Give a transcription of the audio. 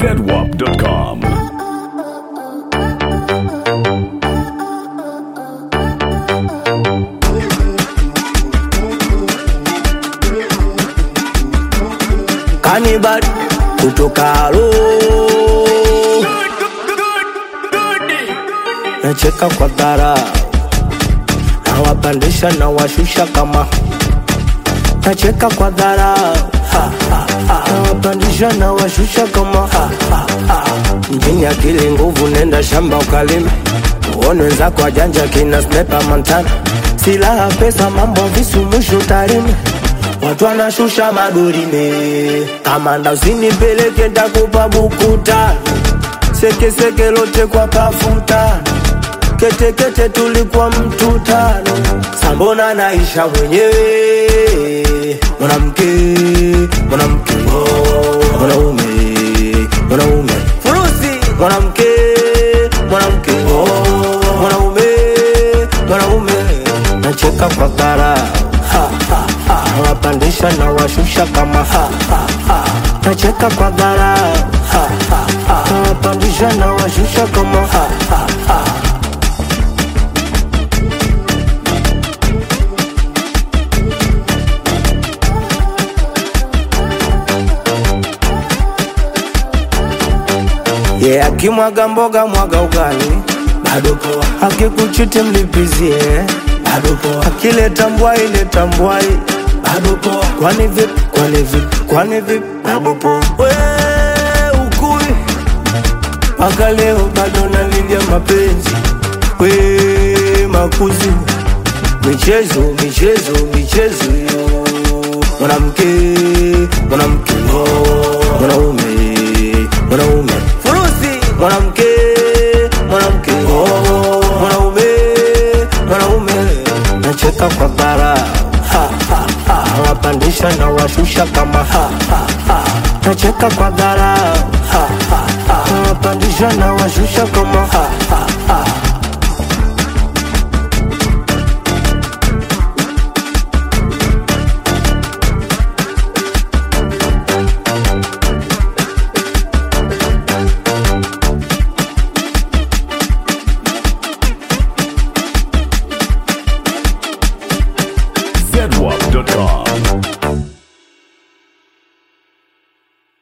zedwap.com. Kanibal kutoka Alo, nacheka kwa dhara, nawapandisha na washusha kama nacheka kwa dhara, nawapandisha na washusha kama ha, ha, ha. mjini akili nguvu, nenda shamba ukalime, uone wenzako wajanja kina snepa Montana, silaha pesa, mambo ya visu, mwisho tarime Watu wanashusha madurime, kamanda usinipeleke ndakupa buku tano, sekeseke lote kwa pafuta, ketekete tulikuwa mtu tano, sambona naisha mwenyewe, mwanamke mwanamke, oh, mwanaume mwanaume, furusi mwanamke mwanamke, oh, mwanaume mwanaume, nacheka kwa kara ha, ha, ha. nawapandisha na washusha kama ha, ha, ha. nacheka kwa dhara ha, ha, ha. nawapandisha na washusha kama ha, ha, ha. yeah, akimwaga mboga mwaga ugali bado poa, akikuchiti mlipizie bado poa, akileta mbwai leta mbwai bado poa, kwani vipi kwani vipi kwani vipi bado poa, we ukui mpaka leo bado nalilia mapenzi we makuzi michezo michezo michezo yo mwanamke mwanamke oh, mwanaume mwanaume furusi mwanamke mwanamke oh, mwanaume mwanaume nacheka kwa bara ha, ha, ha. nawapandisha na washusha kama ha, ha, ha. nacheka kwa dhara ha, ha, ha. nawapandisha na washusha kama ha, ha, ha.